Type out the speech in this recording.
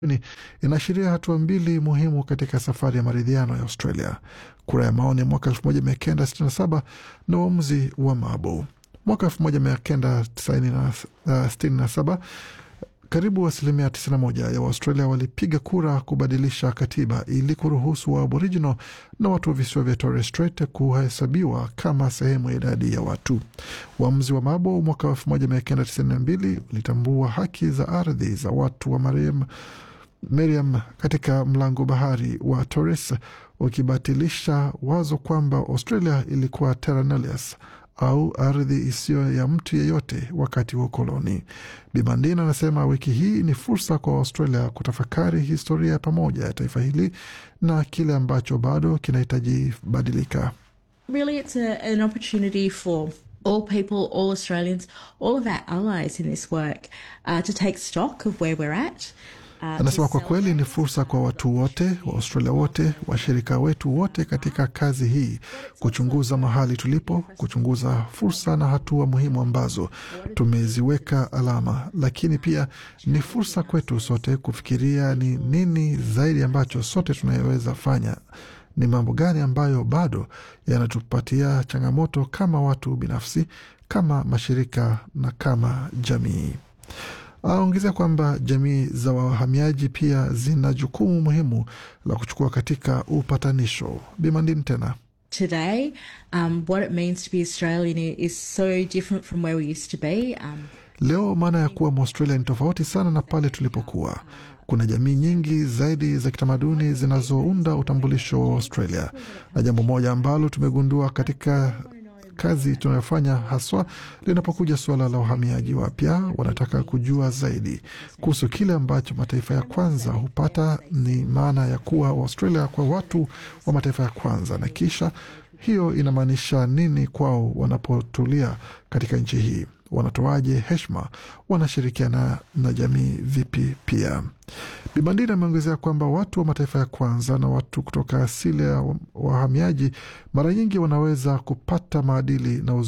inaashiria hatua mbili muhimu katika safari ya maridhiano ya Australia: kura ya maoni mwaka 1967 na uamuzi wa Mabo mwaka 1967. Karibu asilimia 91 ya Waustralia walipiga kura kubadilisha katiba ili kuruhusu wa Aboriginal na watu wa visiwa vya Torres Strait kuhesabiwa kama sehemu ya idadi ya watu. Uamuzi wa Mabo mwaka 1992 ulitambua haki za ardhi za watu wa Mariam Meriam katika mlango bahari wa Torres, ukibatilisha wazo kwamba Australia ilikuwa terra nullius au ardhi isiyo ya mtu yeyote wakati wa ukoloni. Bimandin anasema wiki hii ni fursa kwa Australia kutafakari historia pamoja ya taifa hili na kile ambacho bado kinahitaji badilika. Really, it's a, an opportunity for all people, all Australians, all of our allies in this work uh, to take stock of where we're at. Anasema kwa kweli ni fursa kwa watu wote wa Australia wote, washirika wetu wote katika kazi hii, kuchunguza mahali tulipo, kuchunguza fursa na hatua muhimu ambazo tumeziweka alama, lakini pia ni fursa kwetu sote kufikiria ni nini zaidi ambacho sote tunayoweza fanya, ni mambo gani ambayo bado yanatupatia changamoto kama watu binafsi, kama mashirika na kama jamii. Aongezea kwamba jamii za wahamiaji pia zina jukumu muhimu la kuchukua katika upatanisho. Bimandin tena Today, um, what it means to be Australian is so different from where we used to be. Um, leo maana ya kuwa Mwaustralia ni tofauti sana na pale tulipokuwa. Kuna jamii nyingi zaidi za kitamaduni zinazounda utambulisho wa Australia, na jambo moja ambalo tumegundua katika kazi tunayofanya haswa linapokuja suala la uhamiaji wapya, wanataka kujua zaidi kuhusu kile ambacho mataifa ya kwanza hupata, ni maana ya kuwa Australia kwa watu wa mataifa ya kwanza, na kisha hiyo inamaanisha nini kwao wanapotulia katika nchi hii, wanatoaje heshima, wanashirikiana na jamii vipi? Pia Bibandini ameongezea kwamba watu wa mataifa ya kwanza na watu kutoka asili ya wahamiaji mara nyingi wanaweza kupata maadili na